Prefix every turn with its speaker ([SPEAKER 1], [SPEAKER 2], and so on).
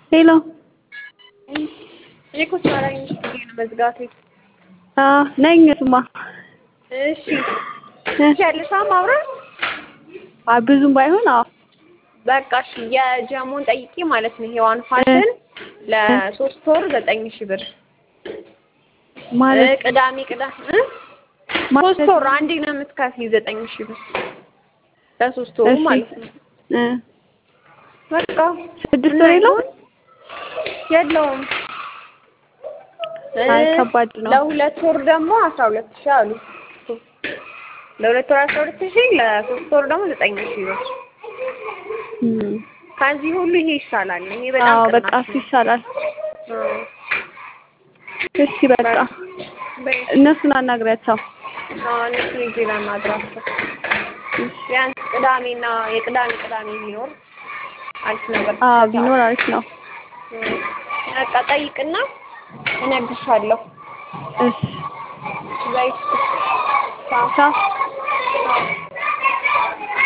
[SPEAKER 1] ሄሎ
[SPEAKER 2] እኔ እኮ ሳላኝ ብዬ ነው መዝጋቴ።
[SPEAKER 1] አዎ ነኝ እሱማ
[SPEAKER 2] እሺ ትችያለሽ ማውራት?
[SPEAKER 1] አይ ብዙም ባይሆን አዎ
[SPEAKER 2] በቃ እሺ የጀሞን ጠይቂ ማለት ነው። ሔዋን ፋሽን ለሶስት ወር ዘጠኝ ሺህ ብር
[SPEAKER 1] ማለት
[SPEAKER 2] ቅዳሜ ቅዳሜ እ ሶስት ወር አንዴ ነው የምትከፍይው ዘጠኝ ሺህ ብር ለሶስት ወሩ
[SPEAKER 1] እሺ
[SPEAKER 2] ማለት ነው።
[SPEAKER 1] እ
[SPEAKER 2] በቃ
[SPEAKER 1] ስድስት ወር የለውም?
[SPEAKER 2] የለውም።
[SPEAKER 1] አይ ከባድ ነው።
[SPEAKER 2] ለሁለት ወር ደግሞ አስራ ሁለት ሺህ አሉ። ለሁለት ወር አስራ ሁለት ሺህ ለሶስት ወር ደግሞ ዘጠኝ ሺህ ብር።
[SPEAKER 1] እም
[SPEAKER 2] ከዚህ ሁሉ ይሄ ይሻላል። ይሄ በጣም
[SPEAKER 1] አዎ በቃ
[SPEAKER 2] ቅናሽ
[SPEAKER 1] እሱ
[SPEAKER 2] ነው።
[SPEAKER 1] ይሻላል።
[SPEAKER 2] አዎ።
[SPEAKER 1] እሺ በቃ
[SPEAKER 2] በይ
[SPEAKER 1] እነሱን አናግሪያቸው።
[SPEAKER 2] አዎ እነሱ ሂጅ ላናግራቸው። ቢያንስ ቅዳሜና የቅዳሜ ቅዳሜ ቢኖር አሪፍ ነበር።
[SPEAKER 1] አዎ ቢኖር አሪፍ ነው።
[SPEAKER 2] በቃ ጠይቅና እነግርሻለሁ።
[SPEAKER 1] እሺ
[SPEAKER 2] በይ ቻው።
[SPEAKER 1] ቻው።
[SPEAKER 2] ቻው።